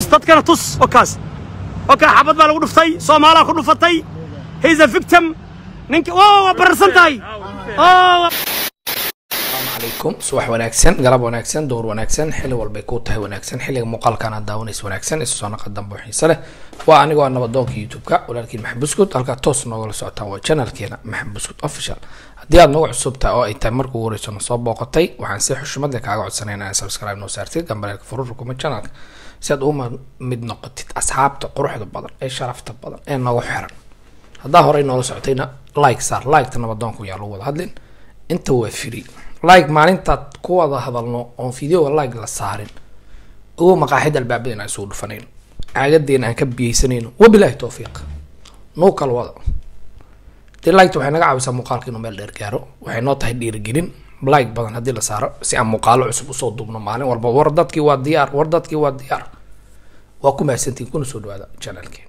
dadkana tus wakaas wakaa xabad baa lagu dhuftay soomaalaa ku dhufatay he's a victim ninka waa waa bararsan tahay Oh, calaykum subax wanaagsan galab wanaagsan door wanaagsan xilli walbay kuu tahay wanaagsan xilliga muuqaalkan aad daawanaysa wanaagsan isu soo naqa dambe oo xiise leh waa anigoo ah nabadoonka youtube-ka walaalkiin maxamed buskud halkaa toos noogala socotaan waa channelkeena maxamed buskud official haddii aad nagu cusubtahay oo ay tahay marka ugu horeyso na soo booqatay waxaan si xushmada kaaga codsanayna inaad subscribe noo saartid gambaleelka furur kuma channelka si aad uma mid noqotid asxaabta quruxda badan ee sharafta badan ee nagu xiran haddaa horey noola socotayna like saar liketa nabadoonku yaa lagu wada hadlin inta waa free like maalintaad ku wada hadalno oon videoga like la saarin ugu maqaaxid albaabada in aan isugu dhufanayno caagadeena aan ka biyeysanayno wabilaahi towfiiq nuu kala wada dee liketa waxay naga caawisaa muuqaalka inuu meel dheer gaaro waxay noo tahay dhiirigelin like badan haddii la saaro si aan muuqaalo cusub usoo duubno maalin walba war dadkii waa diyaar war dadkii waa diyaar waa ku mahadsantiin kuna soo dhawaada channelkeena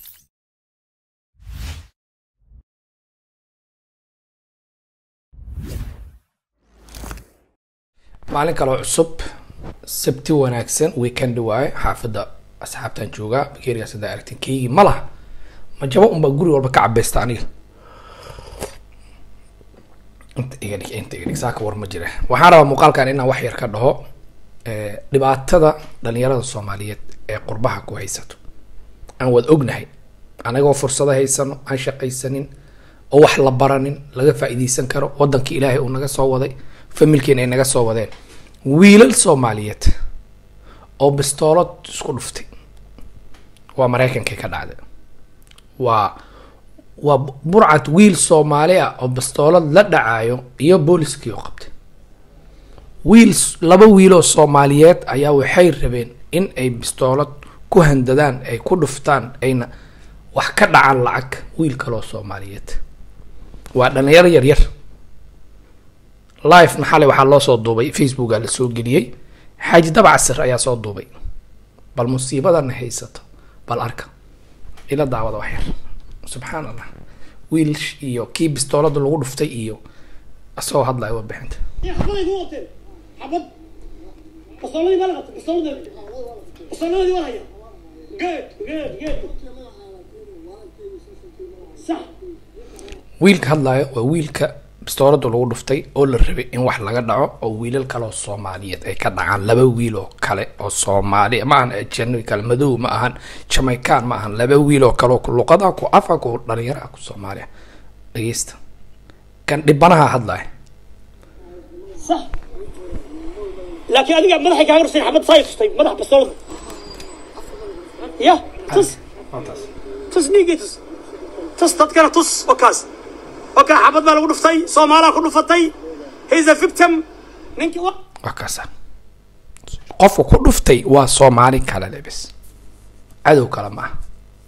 maalin kaloo cusub sabti wanaagsan weekend waaye xaafadda asxaabtaan joogaa bakeerigaas haddaa aragtin keygii ma laha ma jabo unbaa guri walba ka cabeysta aniga inta iga dhig inta iga dhig saaka war ma jira waxaan rabaa muuqaalkan inaan wax yar ka dhaho eh, dhibaatada dhalinyarada soomaaliyeed ee qurbaha ku haysato aan wad ognahay anagoo fursado haysano aan shaqaysanin oo wax la baranin laga faa'iideysan karo wadankii ilaahay uu naga soo waday familkeena ay naga soo wadeen wiilal soomaaliyeed oo bistoolad isku dhuftay waa maraykankay ka dhacday waa waa burcad wiil soomaali ah oo bistoolad la dhacaayo iyo booliskii oo qabtay wiil s- laba wiiloo soomaaliyeed ayaa waxay rabeen in ay bistoolad ku handadaan ay ku dhuftaan ayna wax ka dhacaan lacag wiil kaloo soomaaliyeed waa dhalinyaro yaryar live-na xalay waxaa loo soo duubay facebooka la soo geliyey xaaji dabcasir ayaa soo duubay bal musiibadana haysato bal arka ila daawada wax yar subxaan allah wiil sh- iyo kii bistoolada lagu dhuftay iyo asagoo hadlaya warbixinta xabaday ku wateen xabad bastooladii ma la qabtay bastooladii bastooladii waa haya good good good sax wiilka hadlaya waa wiilka bistoolada lagu dhuftay oo la rabay in wax laga dhaco oo wiilal kale oo soomaaliyeed ay ka dhacaan laba wiil oo kale oo soomaali ma ahan ajanabi kale madow ma ahan jamaican ma ahan laba wiil oo kale oo ku luqada ku afa ku dhalinyaraha ku soomaaliya dhegeysta kan dhibanaha hadlaya sax laakiin adiga madaxay kaaga rusay xabad saa tustay madax bastoolada ya tus tus dhiiggii tus tus dadkana tus wakaas wakaa xabad baa lagu dhuftay soomaalaa ku dhufatay he's a victim ninki wa waa kaasa qofka ku dhuftay waa soomaali kale le bes cadow kale ma aha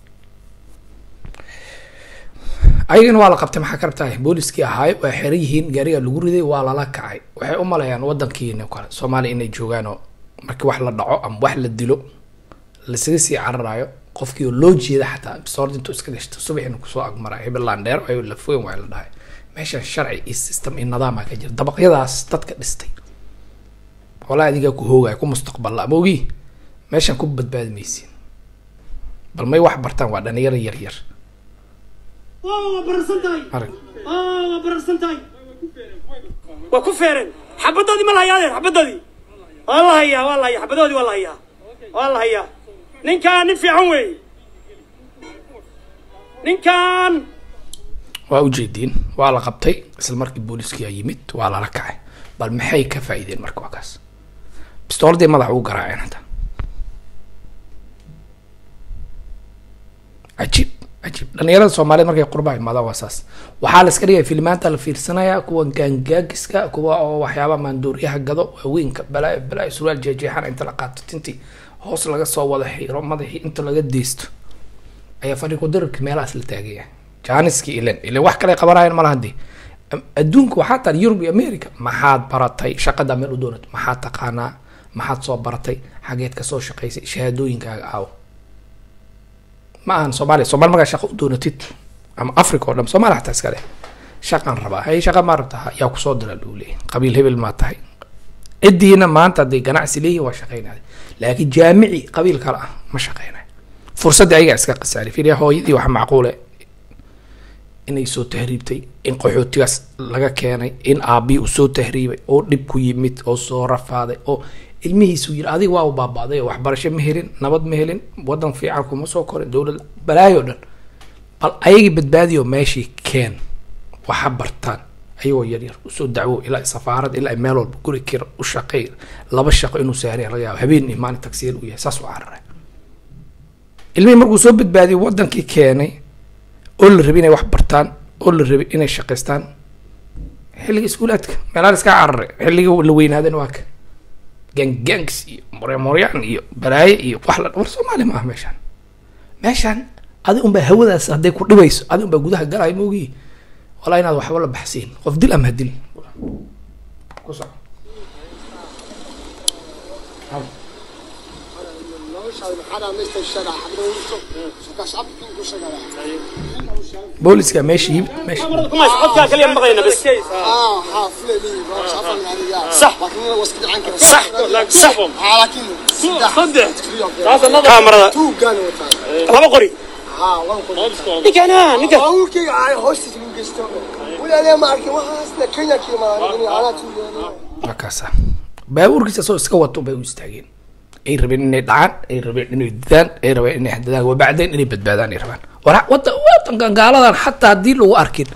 ayagana waa la qabtay maxaa ka rabtaa booliskii ahaay waa xeran yihiin gaariga lagu riday waa lala kacay waxay u maleeyaan wadankiina kale soomaaliya inay joogaan oo markii wax la dhaco ama wax la dilo lasaga sii cararayo qofkii oo loo jeeda xataa bisoord intuu iska gashto subaxina kusoo agmara hebelland dheer ay la fogen waa la dhahay meeshan sharci iyo system iyo nidaama ka jira dabaqyadaas dadka dhistay walaa adigaa ku hoogaya ku mustaqballa ama ogi meeshan ku badbaadi maysiin bal may wax bartaan waa dhalinyaro yar yar waa bararsan tahay arag waa bararsan tahay waa ku feereen xabadoodii ma la hayaa adeer xabadoodii waa la hayaa waa la hayaa xabadoodii waa la hayaa waa la hayaa ninkaan nin fiican weeye ninkaan waa ujeediin waa la qabtay isla markii booliskiyaa yimid waa lala kacay bal maxay ka faa'iideen marka waa kaas bistooladii madax ugu garaaceen hadda cajiib cajiib dhalinyarada soomaaliyeed markay qurbaha imaadaan waa saas waxaa la iska dhigaya filimaanta la fiirsanaya kuwa gaangaagiska kuwa oo waxyaaba maandooriyaha gado waaweynka balaa balaa surwaal jeejeexan inta la qaato tintii hoos laga soo wada xiro madaxii inta laga deysto ayaa fadhi ku dirarka meelahaas la taagaya jaaniski ilen ilen wax kale qabanayaan malaha dee Am- adduunka waxaa tahay yurub iyo america maxaad baratay shaqada meel u doonat maxaad taqaanaa maxaad soo baratay xageed kasoo shaqaysay shahaadooyinkaaga aawo ma ahan soomaaliya soomaali markaa shaqo u doonatid ama africa oo dhan soomaaliya xataa iska leh shaqaan rabaa hay shaqa maa rabtaa yaa kusoo dira luu leeyahy qabiil hebel maa tahay cidiina maanta hadday ganacsi leeyihin waa shaqaynaya laakiin jaamici qabiil kale ah ma shaqeynayo fursaddii ayagaa iska khasaaray fiiriya hooyadii waxa macquule inay soo tahriibtay in qaxootigaas laga keenay in aabii uu soo tahriibay oo dhib ku yimid oo soo rafaaday oo ilmihiisu yiri adiga waa u baaba'day oo waxbarasho ma helin nabad ma helin wadan fiican kuma soo korin dowlad balaayo dhan bal ayagii badbaadiyo meeshii keen waxa bartaan ayagoo yaryar usoo dacwo ilaa safaarad ilaa meel walba guri kira u shaqeey laba shaqo inuu saaraya laga yaabo habeen iyo maalin tagsiir u yahay saas u cararay ilmihii markuu soo badbaadiyay wadankii keenay oo la rabay inay wax bartaan oo la rabay inay shaqaystaan xilliga iskuulaadka meelaha iska cararay xilliga la weynaadana waa ka gangangs iyo moremoryaan iyo balaaye iyo wax la war soomaali ma ah meeshaan meeshaan adi unbaa hawadaas hadday ku dhibayso adi unbaa gudaha galaayo maogii walaa inaad waxba la baxsiin qof dil ama hadil ku soco booliska meesha yimid meesha كما codkaa kaliya maqlayna bas صح صح صح kaamarada laba qori ninkana ninka waa kaasa baabuurkiisa soo iska wato bay u istaageen ay rabeen inay dhacaan ay rabeen inay didaan ay rabeen inay hadadaan wabacdeen inay badbaadaan ay rabaan war wada wadanka gaaladan xataa haddii lagu arkin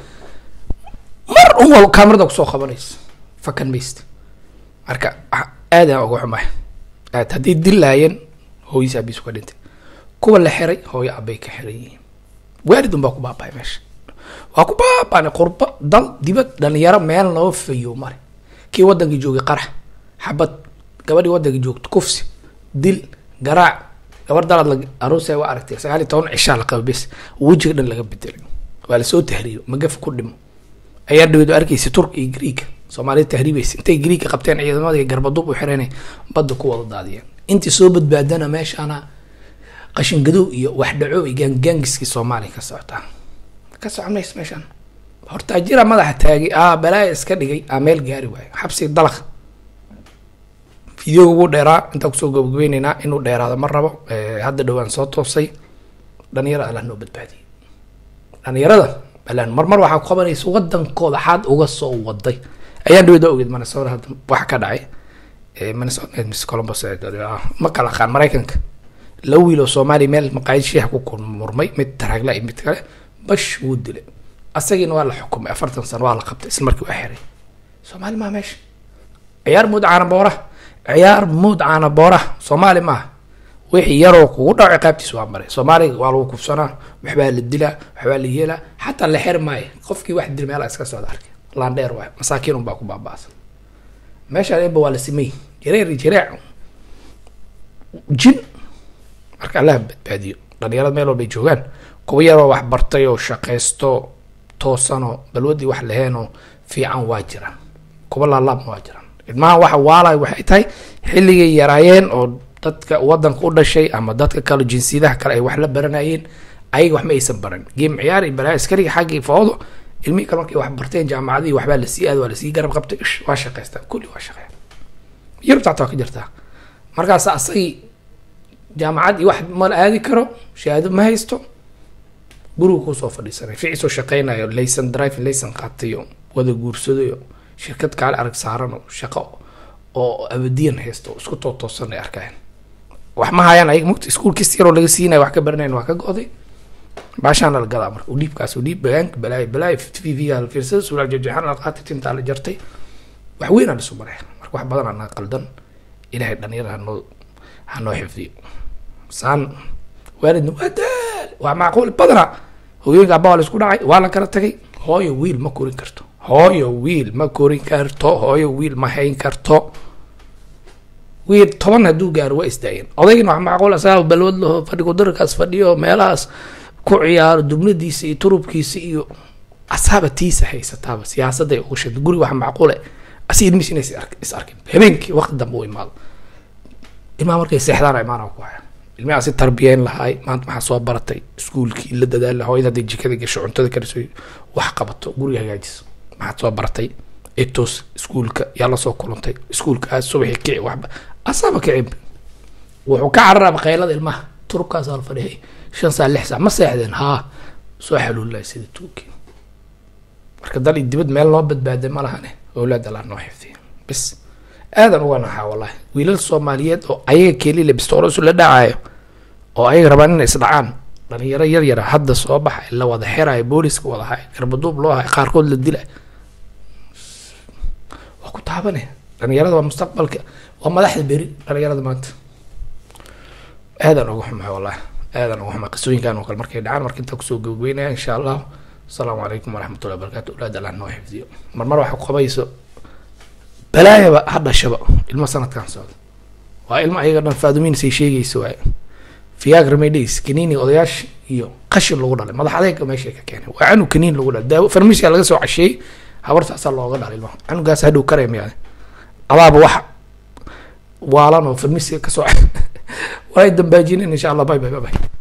mar un wal kaamarada kusoo qabanaysa fakan mayst marka aad aan uga xumahay aad haddii dilaayeen hooyis aabiis ka dhintay kuwa la xiray hooyo abay ka xiran yihiin waalid un baa ku baabahay meesha waa ku baabaanay qurba dal dibad dhalinyaro meel noo fayo mare kii wadankii joogay qarax xabad gabadhii wadankii joogto kufsi dil garaac gabar dalaad la aroosaya waa aragtay sagaal iyo toban cishaa la qaba bes wejiga dhan laga bedelay waa lasoo tahriibo magaf ku dhimo ayaa dhaweed arkaysa turk iyo greega soomaalida tahriibaysa intay greega qabteen ciidamadii garbadub u xireenay badda ku wada daadiyeen intii soo badbaadana meeshaana qashin gadow iyo waxdhaco iyo gaangaangiskii soomaaliya ka socotaa ka socon maysa meeshaan hortaajira madaxa taagay aa balaaya iska dhigay aa meel gaari waayo xabsi dalaq videoga wuu dheeraa intaan kusoo gabagabeyneynaa inuu dheeraado ma rabo hadda dhowaan soo toosay dhalinyarada allah noo badbaadiyay dhalinyarada balaan marmar waxaa ku qabanaysa wadankooda xaad uga soo waday ayaan dhaweed waa ogeed minnesota hadda waxa ka dhacay minnesota miss columbus ma kala aqaan maraykanka laba wiil oo soomaaliya meel maqaayad shiixa ku murmay mid taraagla iyo mid kale bash wuu dilay asagiina waa la xukumay afartan sano waa la qabtay isla markii waa xiray soomaali maa meesha ciyaar mood caana boora ciyaar mood caana boora soomaali maaha wixii yaroo kugu dhaco ciqaabtiis waa maray soomaaliga waa lagu kufsanaa waxbaa la dilaa waxbaa la yeelaa xataa la xiri maayo qofkii wax dil meelaa iska socda arkay landheer waay masaakiin unbaa ku baaba'san meeshaan eba waa la simay jareer iyo jareec jin marka allaha badbaadiyo dhalinyarada meel walbay joogaan kuwa yaroo wax bartay oo shaqaysto toosanoo balwadii wax laheenoo fiican waa jiraan kuwa laalaabna waa jiraan ilmaha waxa waalay waxay tahay xilligay yaraayeen oo dadka wadanka u dhashay ama dadka kale jinsiyadaha kale ay wax la baranayeen ayaga wax ma aysan baran geem ciyaar iyo balaa askariga xaggii foodo ilmihii kale markay wax barteen jaamacadihii waxbaa lasii aad waa lasii garab qabtay ish waa shaqaystaa kulli waa shaqeyn yurubta xataa waa ka jirtaa markaas asagii jaamacad iyo wax ma la aadi karo shahaado ma haysto guriga kusoo fadhiisanay ficiisoo shaqeynayo laysan driving laysan qaatayo wada guursadayo shirkad kaale arag saaran oo shaqo oo abadiyan haysto isku tootoosan ay arkayaan wax ma hayaan ayaga mugta iskuul kasta yaroo laga siinayo wax ka baranayn waa ka go'day baashaana la gadaa marka udhiibkaas udhiib bagaanka balaayo balaayo v v la fiirsada suulaal jajaxan la qaatay tintaa la jartay wax weyn aan isu maray marka wax badan anaa qaldan ilaahay dhalinyarada hanoo hanoo xifdiyo saan waalidna waa daal waa macquul badana hooyooyinka abba waa la isku dhacay waa la kala tagay hooyo wiil ma korin karto hooyo wiil ma korin karto hooyo wiil ma hayn karto wiil toban hadduu gaaro waa isdaayeen odaygina wax macquul asagaa balwad laho fadhigo darkaas fadhiyo meelahaas ku ciyaaro dubnadiisa iyo turubkiisa iyo asaaba tiisa haysataaba siyaasadday uga sheegtay guri wax macquule asi ilmihiis inay is arkin habeenkii waqti dambe u imaado ilmaha markay seexdaan imaana ku haya ilmaha si tarbiyeyn lahaay maanta maxaa soo baratay iskuulkii la dadaal hooyada hadday jikada gasho cuntada kariso wax qabato guriga hagaajiso maxaad soo baratay etos iskuulka yaa lasoo kulantay iskuulka aad subaxi kici waxba asaaba kicib wuxuu ka cararaba qaylada ilmaha turubkaasaa la fadhiyay shan saa lix saa ma seexdeen haa soo xaluulilay sida tuuki marka dal iyo dibad meel noo badbaaday ma lahane owlaad allah noo xifdiya bis aadan uga naxaa wallahi wiilal soomaaliyeed oo ayaga kelile bistoorasu la dhacaayo oo ayaga rabaan inay isdhacaan dhalinyaro yar yara hadda soo baxay la wada xirayo booliska wada hay garbaduub loo hay qaarkood la dila waa ku taabane dhalinyarada waa mustaqbalka waa madaxda beri dhalinyarada maanta aadan uga xumahay wallahi aadan uga xumahay qisooyinkan oo kale markay dhacaan marka intaa kusoo gabagabeynaya insha allah asalaamu calaykum waraxmatullahi wabarakatu owlaad allah noo xifdiyo marmar waxa ku qabayso balaayaba ha dhashaba ilmo sanadkan socda waa ilmo ayaga dhan faadumiinsay sheegaysa waaye viagra medis kanini odayaasha iyo qashin lagu dhalay madax adeega meeshay ka keenay waa canug kaniin lagu dhalay daawo farmisia laga soo casheeyey habartaasaa looga dhalay ilmaha canugaas hadhow karaya miyaade adaaba wax waalan oo farmisia kasoo waa dambaajinin insha allah bye bye bye bye